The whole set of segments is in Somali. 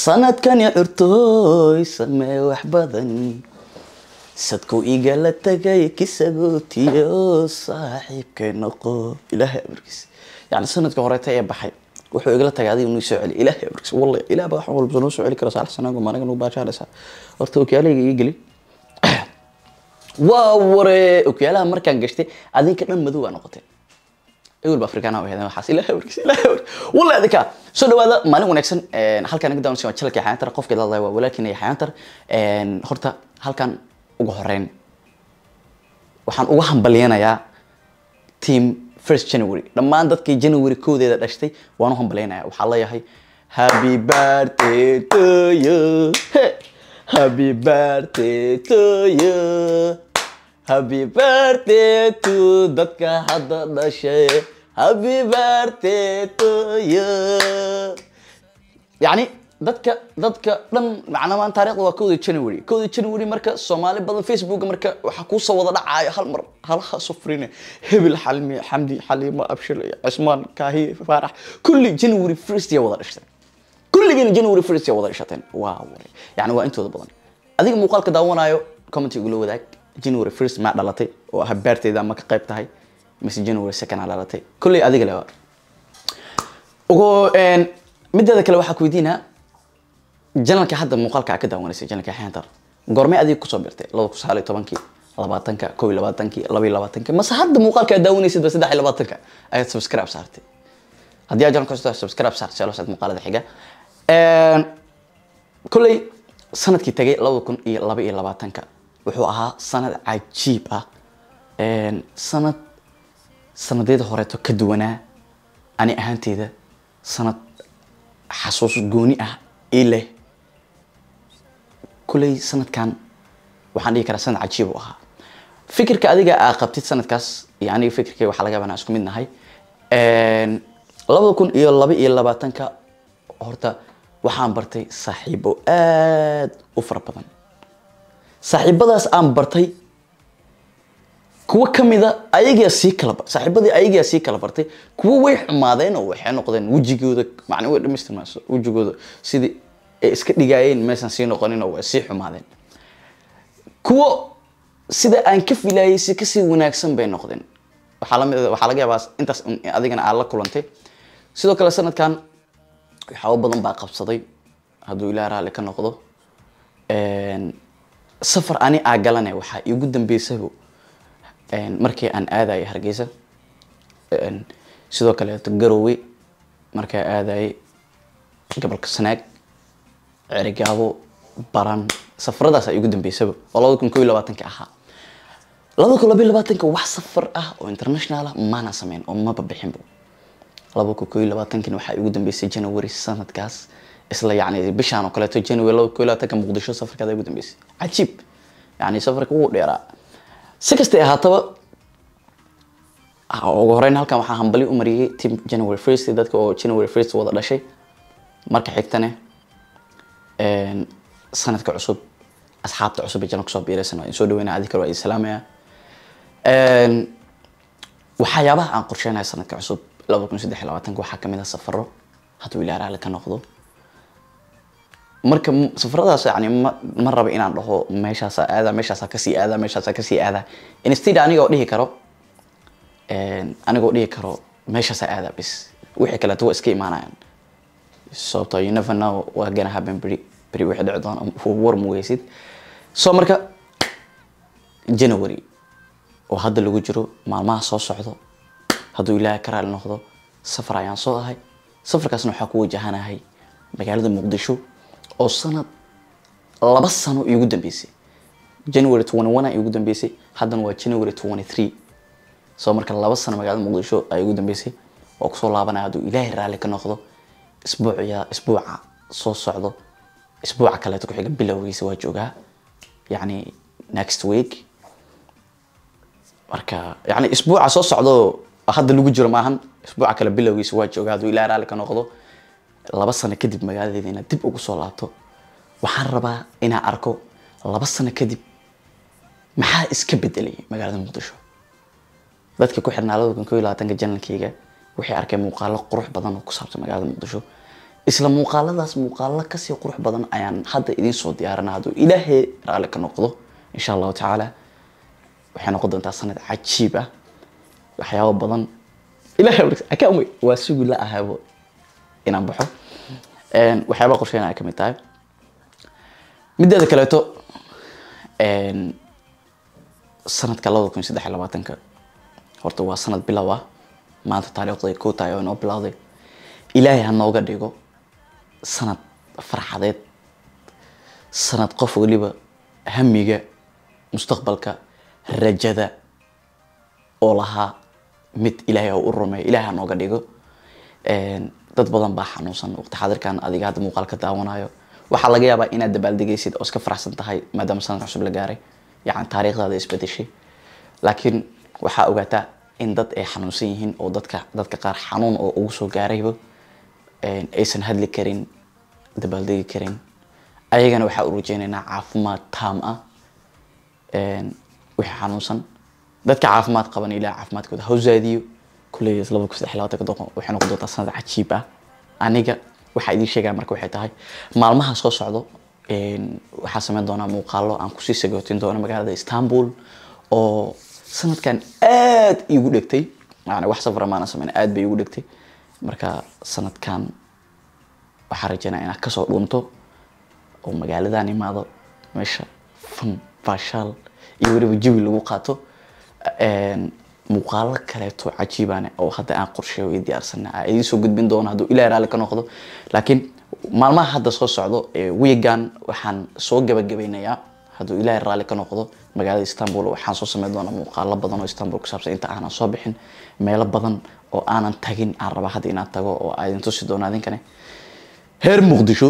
sanadkani curtooy samee wax badan sadku igala tagay kisagootiyo saaxiibkay noqo ilaahay amarkiis yani sanadka horeeta ee baxay wuxuu igala tagay adiga inuu soo celi ilaahay amarkiis wallahi ilaah baa wax walba noo soo celi kara saalax sanaago maanaga nuu baashaalaysaa horta okiyaalayga ii geli waa ware okiyaalaha markaan gashtay adinka dhan madow baa noqotay ewel ba afrikaana u heedeen waxaas ilaahay amarkiis ilaahay amarkiis wallahi adinka soo dhawaada maalin wanaagsan halkaan naga daawanaysa waa jalka xayaantar qofka la hadlaya waa walaalkiina xayaantar horta halkan ugu horeyn waxaan uga hambalyanayaa team first january dhammaan dadkii january koodeeda dhashtay waan u hambalyanaya waxaa leeyahay happy birthday to you Hey! happy birthday to you happy birthday to dadka hadda dhashay happy birthday to you yani dadka dadka dhan macnaa maan taarikhda waa kowda january kowda january marka soomaali badan facebook marka waxaa kuusoo wada dhacaayo hal mar halaha sufrine hebel xalmi xamdi xaliimo abshir cismaan kaahi faarax kulli january first ya wada dhashtay kulligiina january first ya wada dhashateen waa ware yani waa intooda badan adiga muuqaalka daawanayo commenty igula wadaag january first maa dhalatay oo ah beerteyda ama ka qayb tahay mise january second aa dhalatay kulley adiga le ugu mideeda kale waxaa ku weydiinaa janalka hadda muuqaalka aa ka daawanaysa janalka xeentar goormay adiga kusoo birtay laba kun sagaal iyo tobankii labaatanka kow iyo labaatankii laba iyo labaatanka mase hadda muuqaalka aad daawanaysid ba saddex iyo labaatanka ayaad subscribe saartay haddii aad janalka cusub subscribe saartay selo saad muuqaalada xiga kolley sanadkii tagay labada kun iyo laba iyo labaatanka wuxuu ahaa sanad cajiib ah sanad sanadeeda horeeto ka duwanaa ani ahaanteyda sanad xasuus gooni ah ii leh kulley sanadkan waxaan dhihi karaa sanad cajiib u ahaa fikirka adiga aa qabtid sanadkaas iyo aniga fikirkay waxaa laga yaabaa inaan isku mid nahay labada kun iyo laba iyo labaatanka horta waxaan bartay saaxiibo aad u fara badan saaxiibadaas aan bartay kuwo kamida ayagaa sii kala saaxiibadii ayagaa sii kala bartay kuwo way xumaadeen oo waxay noqdeen wejigooda macna way dhamaystirmayso wejigooda sidii ay iska dhigaayeen meesaan sii noqonin oo way sii xumaadeen kuwo sida aan ka filayay si kasii wanaagsan bay noqdeen waxaa lamid waxaa laga yaabaa intaas adigana aad la kulantay sidoo kale sanadkan waxyaabo badan baa qabsaday hadduu ilaah raalli ka noqdo safar ani aa galane waxaa iigu dambeysaba markii aan aadayo hargeysa sidoo kaleeto garowe markaa aadayay gobolka sanaag cerigaabo baran safaradaas iigu dambeysaba oo labada kun ko iyo labaatanka ahaa labada kun laba iyo labaatanka wax safar ah oo international ah maana sameyn oo maba bixinba laba kun ko iyo labaatankina waxaa iigu dambeysay january sanadkaas isla yani bishaan oo kaleeto january laba kun iyo labaatanka muqdisho safarkaada igu dambeysay cajiib yani safarka wuu dheeraa si kastay ahaataba ugu horeyn halkan waxaa hambali u mariyay team january first dadka oo january first wada dhashay marka xigtane sanadka cusub asxaabta cusub ee jana kusoo biiraysan waa in soo dhaweynaya adi kale waa idin salaamaya waxyaabaha aan qorsheynaya sanadka cusub laba kun saddex iyo labaatanka waxaa kamid ah safaro hadduu ilaa raali ka noqdo marka safaradaas yani ma ma raba inaan dhaho meeshaasa aada meeshaasa kasii aada meeshaasa kasii aada instead anigoo dhihi karo anigoo dhihi karo meeshaasa aada bis wixii kaleeto waa iska imaanayaan sababto you never know waa gonna happen beri beri wixii dhici doona war mugeysid so marka january oo hadda lagu jiro maalmaha soo socdo hadduu ilaahay ka raali noqdo safar ayaan soo ahay safarkaasna waxaa ku wajahanahay magaalada muqdisho oo sanad laba sano iigu dambeysay january twenty one iigu dambeysay haddana waa january twenty three soo marka laba sano magaalada muqdisho ay igu dambeysay oo kusoo laabanaya hadduu ilaahay raalli ka noqdo isbuucya isbuuca soo socdo isbuuca kaleeto ku-xiga bilowgiisa waa joogaa yacni next week marka yani isbuuca soo socdo hadda lagu jiro maahan isbuuca kale bilowgiisa waa joogaa hadduu ilaahay raalli ka noqdo laba sano kadib magaaladeeda inaad dib ugu soo laabto waxaan rabaa inaan arko laba sano kadib maxaa iska bedelay magaalada muqdisho dadka ku xirnaa labada kun ko iyo labaatanka janalkeyga waxay arkeen muuqaalo qurux badan oo ku saabsan magaalada muqdisho isla muuqaaladaas muuqaalo kasii qurux badan ayaan hadda idiin soo diyaarina hadduu ilaahay raalli ka noqdo insha allahu tacaala waxay noqon doontaa sanad cajiib ah waxyaabo badan ilahay akaamay waa sugi la ahabo inaan baxo Een, waxyaabaha qorsheynaya ka mid tahay mideeda kaleeto een, sanadka labada kun iyo saddex iyo labaatanka horta waa sanad bilow ah maanta taariikhday koo tahay oo inoo bilowday ilaahay ha nooga dhigo sanad farxadeed sanad qof waliba hamiga mustaqbalka rajada oo lahaa mid ilaahay ha u rumeeyo ilaahay ha nooga dhigo Een, dad badan baa xanuunsan waqti xaadirkan adiga hadda muuqaal ka daawanayo waxaa laga yaabaa inaad dabaaldegaysid oo iska faraxsan tahay maadaama sanad cusub la gaaray yacni taariikhdaada isbedeshay laakiin waxaa ogaataa in dad ay xanuunsan yihiin oo dadka dadka qaar xanuun oo ugu soo gaarayba een, aysan hadli karin dabaaldegi karin ayagana waxaa u rajeynaynaa caafimaad taam ah een, wixii xanuunsan dadka caafimaad qaban ilaah caafimaadkooda ha u zaadiyo kulley laba kun saddex iyo labaatanka doqon waxay noqon doontaa sanad cajiib ah aniga waxaa idiin sheegaya marka waxay tahay maalmaha soo socdo een, waxaa sameyn doonaa muuqaalo aan kusii sagootin doono magaalada istanbul oo sanadkan aad iigu dhegtay yani wax safara maana sameyn aad bay iigu dhegtay marka sanadkan waxaa rajeynaya inaad kasoo dhuunto oo magaaladan imaado meesha fan baashaal iyo weliba jawi lagu qaato Een, muuqaalo kaleeto cajiibane oo hadda aan qorsheeyo iyo diyaarsana aan idiin soo gudbin doono hadduu ilaah raalli ka noqdo laakiin maalmaha hadda soo socdo ee wiigan waxaan soo gabagabeynayaa hadduu ilaahay raalli ka noqdo magaalada istanbul waxaan soo sameyn doonaa muuqaalo badan oo istanbul ku saabsan inta aanan soo bixin meelo badan oo aanan tagin aan rabaa hadda inaan tago oo aan idin tusi doono adinkane heer muqdisho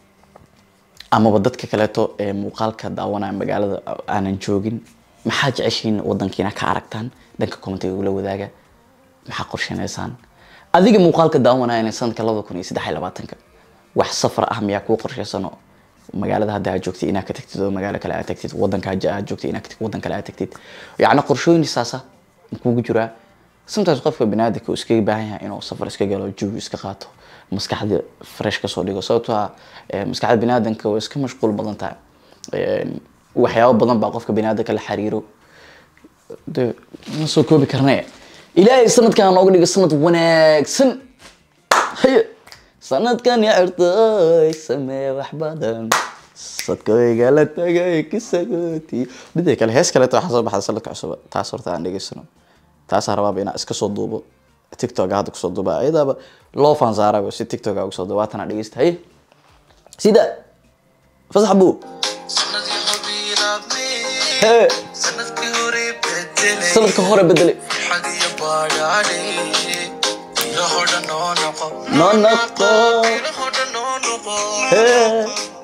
amaba dadka kaleeto ee muuqaalka daawanaya magaalada aanan joogin maxaa jeceshiin wadankiina ka aragtaan dhanka commentiga ula wadaaga maxaa qorsheynaysaan adiga muuqaalka daawanaya inay sanadka labada kun iyo saddex iyo labaatanka wax safar ah miyaa kuu qorsheysano magaalada hadda aad joogtid inaad ka tagtid oo magaalo kale aad tagtid wadanka hadda aad joogtid inaad ka tagtid wadan kale aad tagtid yacni qorshooyin saasa kugu jiraa sometimes qofka baniaadamka uu iskaga baahan yahay inuu safar iska galo jawi iska qaato maskaxda fresh kasoo dhigo sababtoo ah eh, maskaxda baniaadamka way iska mashquul badan tahay Een, waxyaabo badan baa qofka baniaadamka la xiriiro de ma soo koobi karne ilaahay sanadkan nooga dhigo sanad wanaagsan haye sanadkan yartay samee wax badan sadkooyga la tagay kisagooti midda kale hees kaleeto waxaa soo baxda sanadka cusub taas horta aan dhegeysano taasaa rabaaba inaan iska soo duubo tiktok hadda kusoo duuba ayadaaba loo fansaaraba si tiktok ugu soo duuba waatana dhegeysta haye sida fasax buu sanadii hobiilaabmee hee sanadkii hore bedelay sanadka hore bedelay xag iyo baadhaadhe ilaho dhan oo noqo noo noqo ilaho dhan oo noqo hee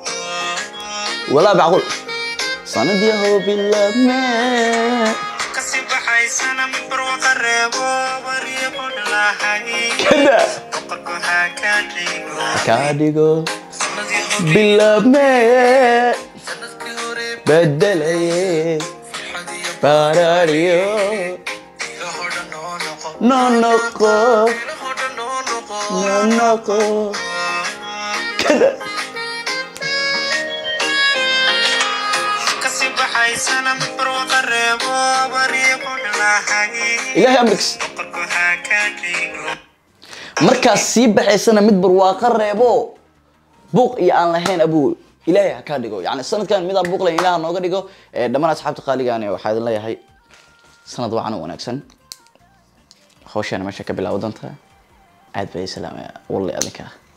walaa macquul sanadii hoo bilaabmee kasi baxaysana barwaqa reebo bariyo bodhlahay kada boqorku haa kaa dhigo kaa dhigo sanadii hobi bilaabmee sanadkii hore bedelaye xag iyo baaraariyo ilaho dhan oo noqo noo noqo ilaho dhan oo noqo noo noqo kada kasi baxaysana barwaqa reebo bariyo bodhlahay ilaahay amrigs boqorku haa kaa dhigo markaas sii baxaysana mid barwaaqo reebo buuq iyo aan lahayn abuu ilaahay ha kaa dhigo yani sanadkan midaan buuq lahayn ilaah ha nooga dhigo Eh, dhammaan asxaabta qaaligaani waxaa idin leeyahay sanad wacan oo wanaagsan hawshaana meesha ka bilaawo doonta aad bay islaamaya walle adinka